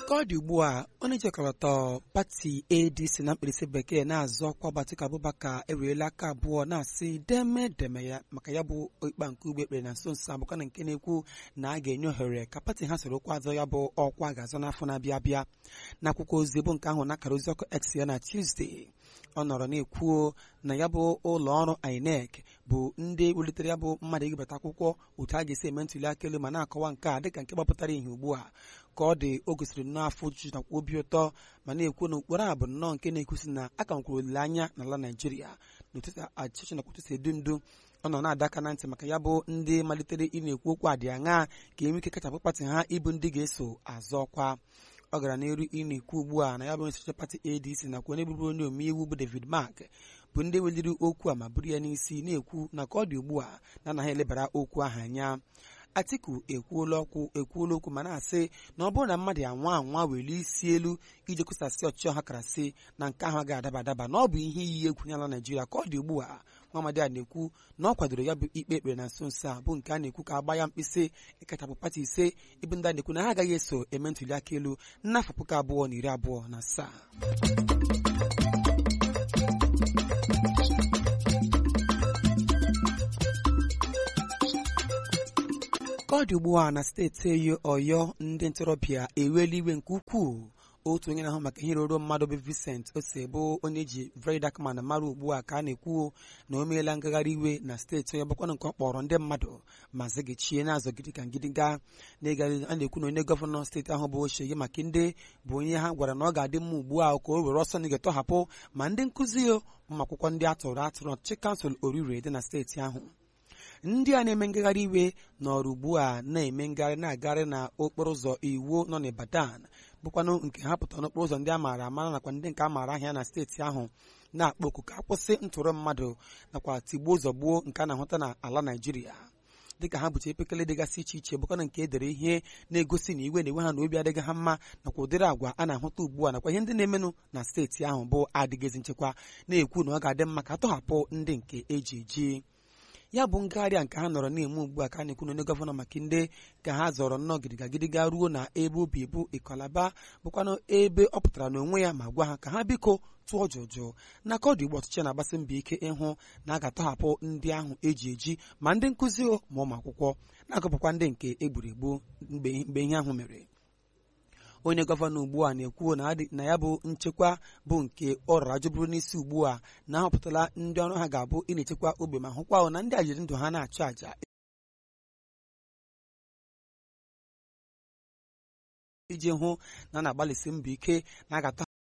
ka ọ dị ugbu a onye jikọrọtọ pati adc na mkpirisi bekee na-azọ ọkwa Atiku Abubakar ewerela aka abụọ na-asị deme deme ya maka ya bụ ikpe nke ugbe ekpere na nso nso abụkwa na nke na-ekwu na a ga-enye ohere ka pati ha soro okwu azọ ya bụ ọkwa ga-azọ n'afọ na-abịa abịa n'akwụkwọ ozi bụ nke ahụ na-akara ozi ọkụ x ya na Tuesday ọ nọrọ na-ekwuo na ya bụ ụlọ ọrụ INEC bụ ndị welitere ya bụ mmadụ ịgabata akwụkwọ otu a ga-esi eme ntuli aka elu ma na-akọwa nke a dịka nke gbapụtara ihe ugbu a ka ọ dị o gosiri n'afọ ojuju nakwa obi ụtọ ma na-ekwu na okporo a bụ nnọọ nke na-ekwusi na aka nwekwara olileanya n'ala Naijiria n'ụtụtụ achịchị nakwa ụtụtụ edu ndu ọ nọ na-adọ aka na ntị maka ya bụ ndị malitere ị na-ekwu okwu adị aṅa ka enwe ike kachapụ pati ha ịbụ ndị ga-eso azọ ọkwa ọ gara n'elu ị na-ekwu ugbu a na ya bụ nsochi pati ADC nakwa onye bụrụ onye omeiwu bụ David Mark bụ ndị weliri okwu a ma buru ya n'isi na-ekwu na ka ọ dị ugbu a na anaghị elebara okwu ahụ anya Atiku ekwuola okwu ekwuola okwu ma na-asị na ọ bụrụ na mmadụ anwa anwa welie isi elu iji kwụsasị ọchịchị ọha karasị na nke ahụ agaghị adaba adaba na ọ bụ ihe iyi egwu nyala Naijiria ka ọ dị ugbu a Nwaamadi a na-ekwu na ọ kwadoro ya bụ ikpe ekpere na nso nso a bụ nke a na-ekwu ka agba ya mkpịsị ịkachapụ pati ise ịbụ ndị a na-ekwu na ha agaghị eso eme ntuli aka elu n'afọ puku abụọ na iri abụọ na asaa ka ọ dị ugbu a na steeti Ọyọ ndị ntorobịa ewela iwe nke ukwuu otu onye na-ahụ maka ihe ruru mmadụ bụ Vincent Ose bụ onye ji Very Dark Man mara ugbu a ka a na-ekwu na o meela ngagharị iwe na steeti onye bụkwana nke ọ kpọrọ ndị mmadụ ma zigachie na-azọgide ka ngịdịga na-egari a na-ekwu na onye gọvanọ steeti ahụ bụ Seyi Makinde bụ onye ha gwara na ọ ga-adị mma ugbu a ka o were ọsọ na ga-etọhapụ ma ndị nkụzi ụmụ akwụkwọ ndị a tụrụ atụrụ ọchịchị kansụl Orire dị na steeti ahụ ndị a na-eme ngagharị iwe nọrọ ugbu a na-eme ngagharị na-agagharị na okporo ụzọ iwu nọ n'Ibadan bụkwanụ nke ha pụtara n'okporo ụzọ ndị a maara amara nakwa ndị nke a maara ahịa na steeti ahụ na-akpọ oku ka akwụsị ntụrụ mmadụ nakwa tigbuo zọgbuo nke a na-ahụta n'ala Naịjirịa dịka ha bụcha epekele dịgasị iche iche bụkwana nke edere ihe na-egosi na iwe na-enwe ha na obi adịghị ha mma nakwa ụdịrị agwa a na-ahụta ugbu a nakwa ihe ndị na-emenụ na steeti ahụ bụ adịghịzi nchekwa na-ekwu na ọ ga-adị mma ka atọhapụ ndị nke eji eji ya bụ ngagharị nke ha nọrọ na-eme ugbu a ka a na-ekwu na onye gọvanọ Makinde ka ha zọrọ nnọọ gidiga gidiga ruo na ebe obi bụ Ịkọlaba bụkwanụ ebe ọ pụtara n'onwe ya ma gwa ha ka ha biko tụọ jụjụ na ka ọ dị ugbu ọchịchị na-agbasi mbọ ike ịhụ na a ga-atọhapụ ndị ahụ eji eji ma ndị nkụzi ma ụmụ akwụkwọ na-agụpụkwa ndị nke egburu egbu mgbe ihe ahụ mere onye gọvanọ ugbu a na-ekwu na ya bụ nchekwa bụ nke ọ rara jụbụrụ n'isi ugbu a na ahọpụtala ndị ọrụ ha ga-abụ ị na-echekwa ogbe ma hụkwa na ndị a jiri ndụ ha na-achụ àjà iji hụ na a na-agbalịsi mbọ ike na a ga